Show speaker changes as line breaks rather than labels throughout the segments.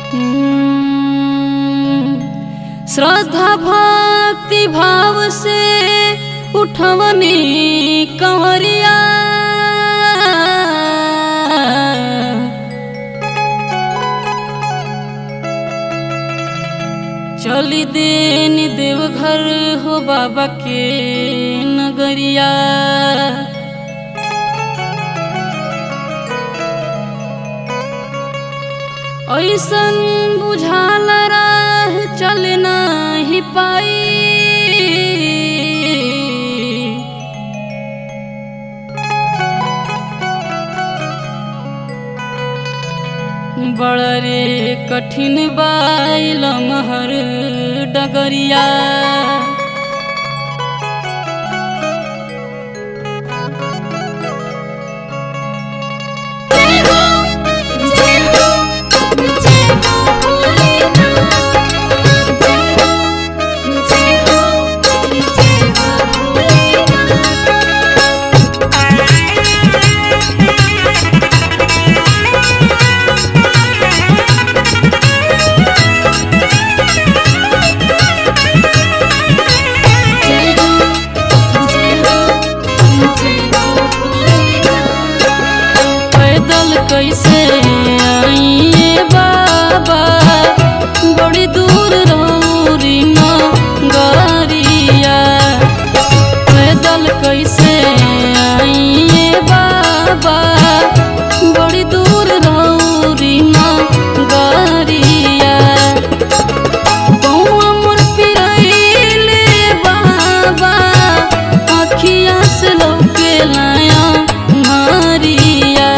श्रद्धा भक्ति भाव से उठवनी कंवरिया चली देन देवघर हो बाबा के नगरिया ऐसन बुझाल राह चल नाही पाई बड़ रे कठिन बाइल महर डगरिया
जय हो जय हो जय हो भोलेनाथ जय हो जय हो जय हो भोलेनाथ जय हो जय हो जय हो भोलेनाथ
पैदल कैसे आइए बाबा बड़ी दूर रौरी गरिया पैदल कैसे आइए बाबा बड़ी दूर रौरी गरिया बौआ मोर पिरैले बाबा अखिया से लौके लाया मारिया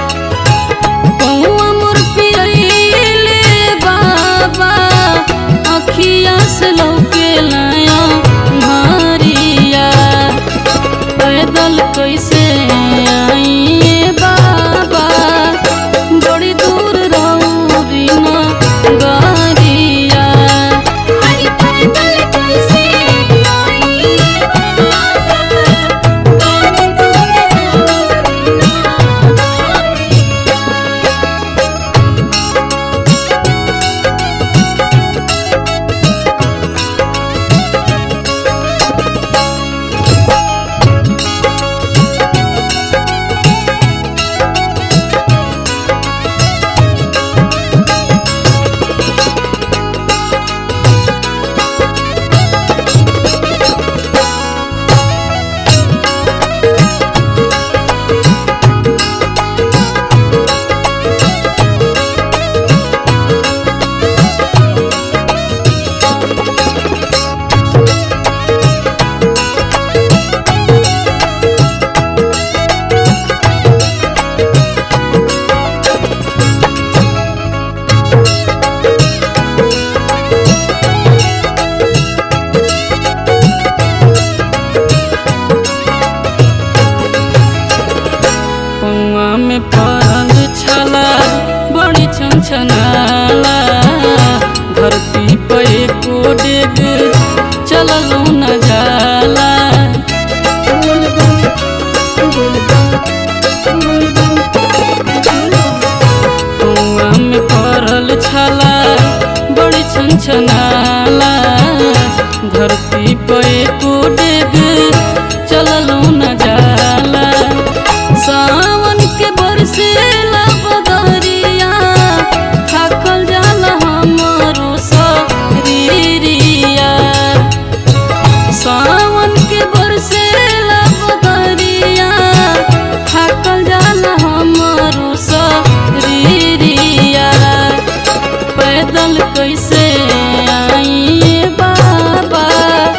बौआ मोर पिरैले बाबा अखिया से लौके लाया मारिया पैदल कैसे आइए बाबा बड़ी दूर रौरी गरिया
हरि पैदल कैसे आई बाबा कौन दूर
पौआ में पड़ल छला बड़ी छनछनाला धरती पे एको डेग चललो न जाला पौआ में पड़ल छला बड़ी छनछनाला धरती पे एको डेग चललो न जाला सावन के बरसेला बदरिया थाकल जाला हमरो शरीरिया सावन के बरसेला बदरिया थाकल जाला हमरो शरीरिया पैदल कैसे आइए बाबा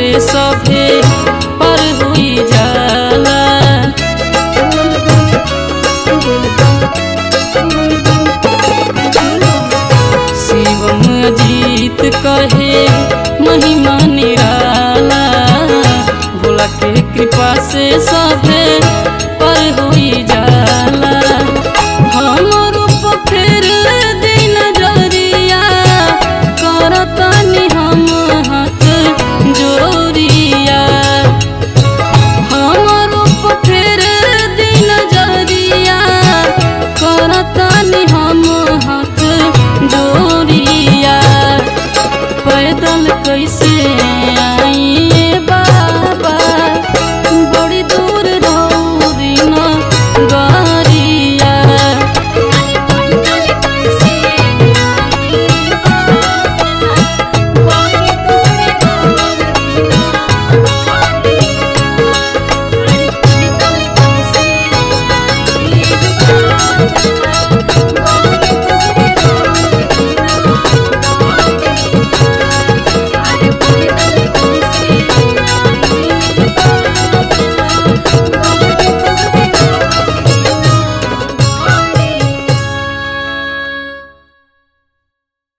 से सभे पर हुई जाला शिवम अजीत कहे महिमा निराला भोला के कृपा से सभे पर हुई जाला